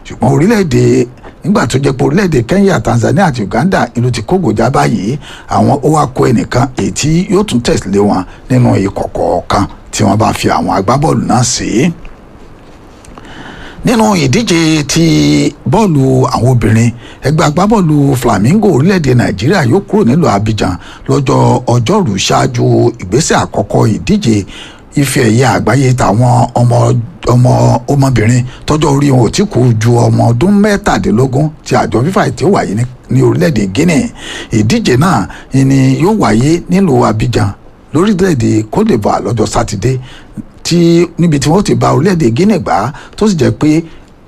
ṣùgbọ́n orílẹ̀-èdè nígbà tó jẹ́ pé orílẹ̀-èdè Kenya Tanzania àti Uganda ìlú ti kógòjá báyìí àwọn ó wá kó ẹnìkan èyí tí yóò tún tẹ̀lé wọn nínú ikọ̀ kọ̀ọ̀kan tí wọ́n bá fi àwọn agbábọ́ọ̀lù náà sí nínú ìdíje ti bọ́ọ̀lù àwọn obìnrin ẹgbẹ́ agbábọ́ọ̀lù Flamingo orílẹ̀-èdè Nàìjíríà yóò kúrò nílùú Abidjan lọ́jọ́ ọjọ́rú ṣáájú ìgbésẹ̀ àkọ́kọ́ ìdíje ife ẹ̀yẹ àgbáyé tàwọn ọmọ ọmọ ọmọbìnrin tọ́jọ́ orí wọn ò tí kú ju ọmọ ọdún mẹ́tàdínlógún tí àjọ fífà tí ó wáyé ní orílẹ̀-èdè Guinea ìdíje náà ni yóò wáyé nílùú Abidjan lórílẹ̀-èdè Côte d'Ivoire lọ́jọ́ sátidé tí níbi tí wọ́n ti bá orílẹ̀-èdè Guinea gbá tó sì jẹ́ pé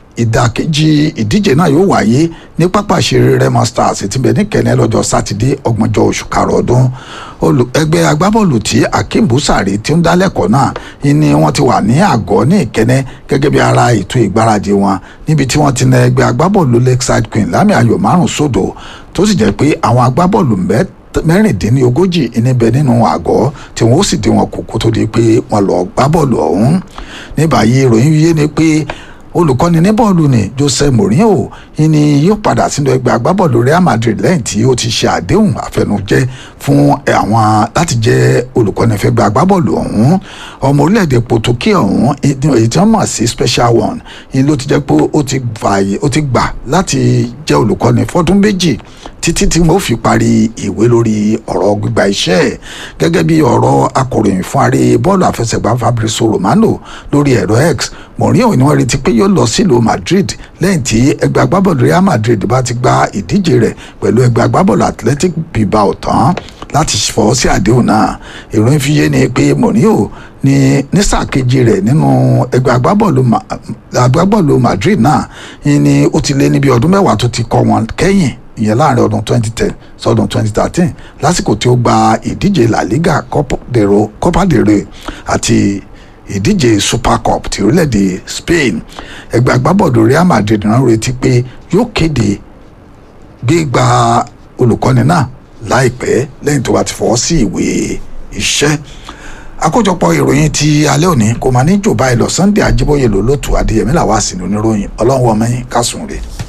ìdàkejì ìdíje náà yóò wáyé ní pápá ìṣeré Remo Stars tí bẹ ní Kẹ̀nẹ́ lọ́jọ́ sátidé ọgbọ̀njọ́ oṣù karùn-ún ọdún ẹgbẹ́ agbábọ́ọ̀lù tí Akeem Busari tí ń dálẹ́kọ̀ọ́ náà ni wọ́n ti wà ní àgọ́ ní Ìkẹ́nẹ́ gẹ́gẹ́ bí ara ètò ìgbáradì wọn níbi tí wọ́n ti na ẹgbẹ́ agbábọ́ọ̀lù Lakeside Queen lámì ayò márùn-ún sódò tó sì jẹ́ pé àwọn agbábọ́ọ̀lù mẹ́ta mẹ́rìndínlógójì níbẹ̀ nínú àgọ́ tí wọ́n ó sì dín wọn kù kó tó di pé wọ́n lọ gbá bọ́ọ̀lù ọ̀hún ní báyìí ìròyìn yé ni pé olùkọ́ni ní bọ́ọ̀lù ni Jose Mourinho ni yóò padà sínú ẹgbẹ́ agbábọ́ọ̀lù Real Madrid lẹ́yìn tí ó ti ṣe àdéhùn àfẹnujẹ́ fún àwọn láti jẹ́ olùkọ́ni fẹ́gbẹ́ agbábọ́ọ̀lù ọ̀hún ọmọ orílẹ̀-èdè Portugal ọ̀hún èyí tí wọ́n mọ̀ sí special one ni ló ti jẹ́ pé ó ti gbà láti jẹ́ olùkọ́ni fọ́dún méjì títí tí wọ́n fi parí ìwé lórí ọ̀rọ̀ gbígba iṣẹ́ gẹ́gẹ́ bí ọ̀rọ̀ akọ̀ròyìn fún aré bọ́ọ̀lù àfẹsẹ̀gbá Fabrizio Romano lórí ẹ̀rọ X Mourinho ni wọ́n retí pé yóò lọ sílùú Madrid lẹ́yìn tí ẹgbẹ́ agbábọ́ọ̀lù Real Madrid bá ti gba ìdíje rẹ̀ pẹ̀lú ẹgbẹ́ agbábọ́ọ̀lù Athletic Bilbao tán láti fọwọ́ sí àdéhùn náà ìròyìn fi yé ni pé Mourinho ní ní sáà kejì rẹ̀ nínú ẹgbẹ́ agbábọ́ọ̀lù agbábọ́ọ̀lù Madrid náà ni ó ti lé níbi ọdún mẹ́wàá tó ti kọ́ wọn kẹ́yìn ìyẹn láàrin ọdún 2010 sọdún 2013 lásìkò tí ó gba ìdíje La Liga Copa del Rey àti ìdíje Super Cup ti orílẹ̀-èdè Spain ẹgbẹ́ agbábọ́ọ̀lù Real Madrid náà retí pé yóò kéde gbígba olùkọ́ni náà láìpẹ́ lẹ́yìn tó bá ti fọwọ́ sí ìwé iṣẹ́ àkójọpọ̀ ìròyìn ti alẹ́ òní kò máa ní jò báyìí lọ Sunday Ajíbóyè lólótù Adéyẹmí làwọn àsìnú oníròyìn ọlọ́run ọmọ yín kásùn rè.